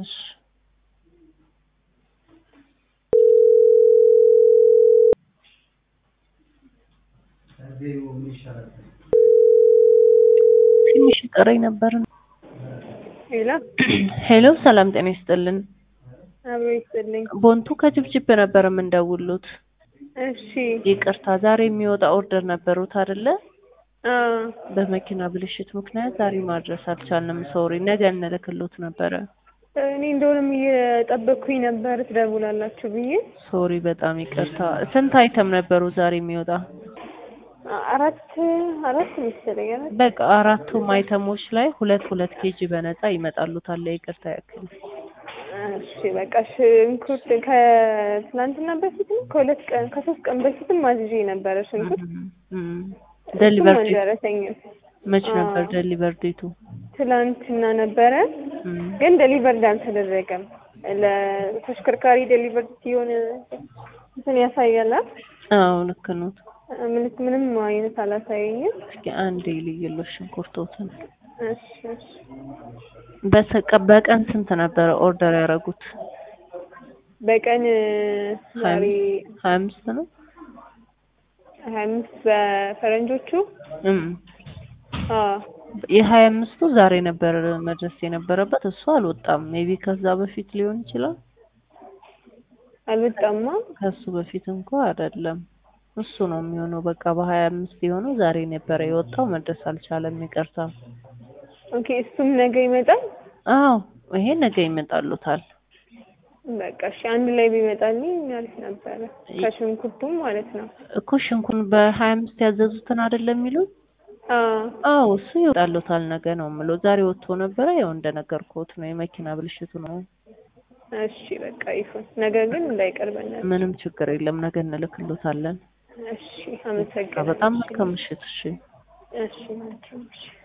እሺ ትንሽ ይቀረኝ ነበር። ሄሎ ሄሎ ሰላም ጤና ይስጥልን። አብሮ ይስጥልኝ። ቦንቱ ከጅብጅብ ነበር የምንደውሉት። እሺ ይቅርታ ዛሬ የሚወጣ ኦርደር ነበሩት አይደለ? አ በመኪና ብልሽት ምክንያት ዛሬ ማድረስ አልቻልንም። ሶሪ፣ ነገ እንልክሎት ነበረ። እኔ እንደሆነም እየጠበቅኩኝ ነበር ትደውላላችሁ ብዬ። ሶሪ፣ በጣም ይቅርታ። ስንት አይተም ነበሩ ዛሬ የሚወጣ? አ- አራት አራት መሰለኝ አራት በቃ አራቱም አይተሞች ላይ ሁለት ሁለት ኬጂ በነፃ ይመጣሉታል። ይቅርታ ያክል እሺ በቃ ሽንኩርት ከትናንትና በፊት ነው ከሁለት ቀን ከሶስት ቀን በፊትም አዝዤ ነበረ ሽንኩርት ደሊቨር እሱም አልደረሰኝም። መች አዎ። ነበር ደሊቨር ዴቱ? ትላንትና ነበረ እም፣ ግን ደሊቨርድ አልተደረገም። ለተሽከርካሪ ደሊቨርድ ሲሆን እንትን ያሳያል። አ? አዎ ልክ ነው። ምን ምንም አይነት አላሳየኝም። እስኪ አንዴ ልይሎሽ ሽንኩርቶትን እሺ እሺ በሰቀ በቀን ስንት ነበረ ኦርደር ያደረጉት? በቀን ዛሬ ሀያ አምስት ነው። ሀያ አምስት በፈረንጆቹ እም አዎ የሀያ አምስቱ ዛሬ ነበር መድረስ የነበረበት እሱ አልወጣም። ሜቢ ከዛ በፊት ሊሆን ይችላል። አልወጣማ። ከሱ በፊት እንኳ አይደለም እሱ ነው የሚሆነው። በቃ በሀያ አምስት የሆነው ዛሬ ነበረ የወጣው መድረስ አልቻለም። ይቅርታ። ኦኬ እሱም ነገ ይመጣል። አዎ ይሄ ነገ ይመጣሉታል። በቃ እሺ አንድ ላይ ቢመጣልኝ አሪፍ ነበረ። ከሽንኩርቱም ማለት ነው። እኮ ሽንኩን በሀያ አምስት ያዘዙትን አይደለም የሚሉት? አዎ አዎ እሱ ይወጣሉታል ነገ ነው የምለው። ዛሬ ወጥቶ ነበረ ያው እንደነገርኩት ነው የመኪና ብልሽቱ ነው። እሺ በቃ ይሁን። ነገ ግን እንዳይቀርበናል። ምንም ችግር የለም ነገ እንልክሎታለን። እሺ አመሰግናለሁ። በጣም መልካም ምሽት። እሺ እሺ መልካም እሺ